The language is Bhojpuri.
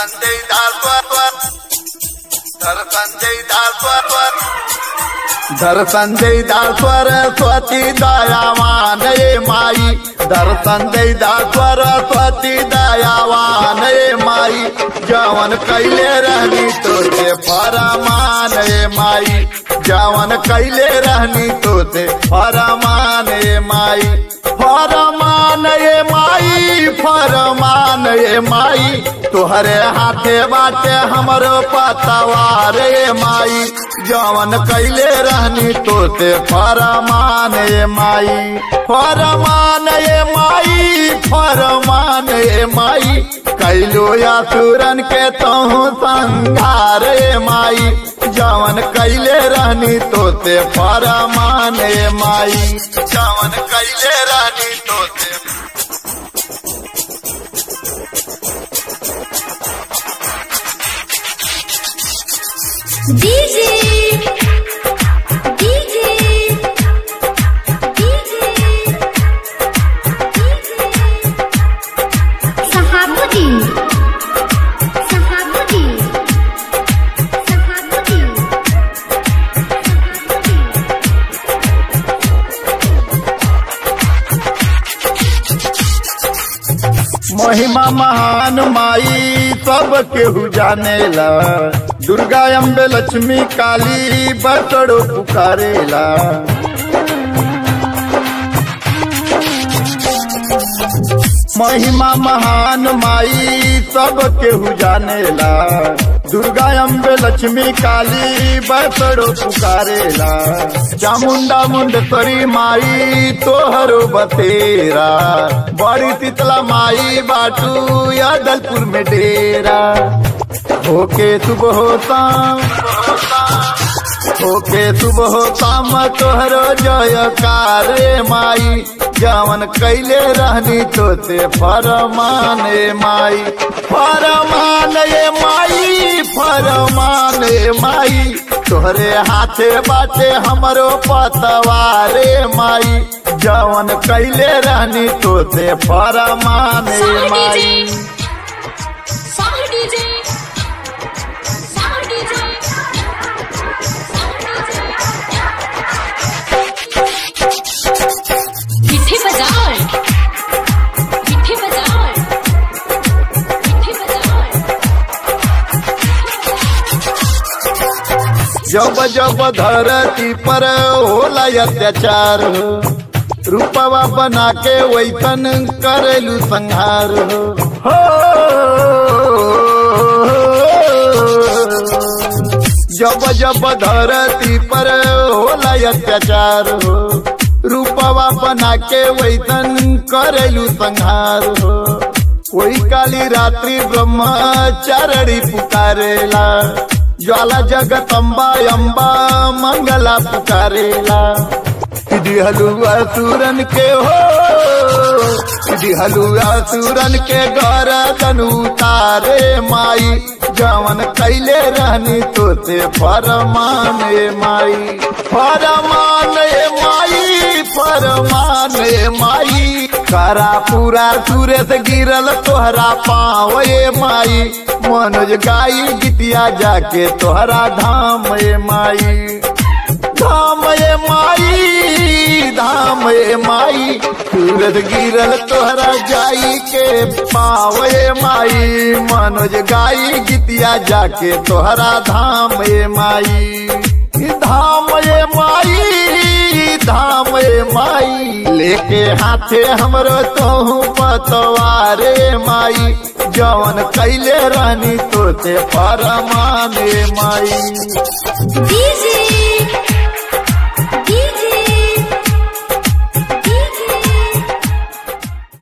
संजय दासवर धर संजय दासवर धर संजय दासवर स्वती दयावान ये माई धर संजय दासवर स्वती दयावान ये माई जवन कैले रहनी तोते फरमान ये माई जवन कैले रहनी तोते फरमान ये माई फरमान ये माई फरमान ये माई तोहरे हाथे बाटे हमरो पतवार ये माई जवन कैले रहनी तोते फरमान ये माई फरमान ये माई फरमान ये माई कैलो या सुरन के तहु संघार ये माई जवन कैले रहनी तोते फरमान ये माई जवन कैले रहनी तोते DJ DJ DJ Sahabuddin Sahabuddin Sahabuddin महिमा महान माई सब केहू जानेला दुर्गा अम्बे लक्ष्मी काली बसड़ो पुकारेला महिमा महान माई सब केहू जानेला दुर्गा अम्बे लक्ष्मी काली बसड़ो पुकारेला चामुंडा मुंडेश्वरी माई तोहरो बतेरा बड़ी शीतला माई बाटू यादलपुर में डेरा होके सुबह शाम होके सुबह शाम तोहरो जयकार रे माई जवन कैले रहनी तोते फरमान ए माई फरमान ए माई फरमान ए माई तोहरे हाथे बाटे हमरो पतवारे माई जवन कैले रहनी तोते फरमान ए Sound माई DJ Sound DJ Sound DJ मिठी बाजार मिठी बाजार मिठी बाजार जब जब धरती पर होला अत्याचार हो रूपवा बना के वैतन करेलू संहार हो हो। जब जब धरती पर होला अत्याचार हो रूपवा बना के वैतन करेलू संहार हो कोई काली रात्रि ब्रह्मचारणी पुकारेला ज्वाला जगत अम्बा अम्बा मंगला पुकारेला दिहलु असुरन के हो दिहलु असुरन के घर तनु तारे माई जवन कैले रहनी तोते फरमान ए माई फरमान ए माई फरमान ए माई करा पूरा सूरत गिरल तोहरा पाँव ए माई मनोज गाई गीतिया जाके तोहरा धाम ए माई धाम ए माई धाम ए माई सूरज गिरल तोहरा जाई के पाव ए माई मनोज गाई गीतिया जाके तोहरा धाम ए माई धाम ए माई धाम ए माई लेके हाथे हमरो तोहू पतवारे माई जवन कैले रानी तोते परमाने माई DJ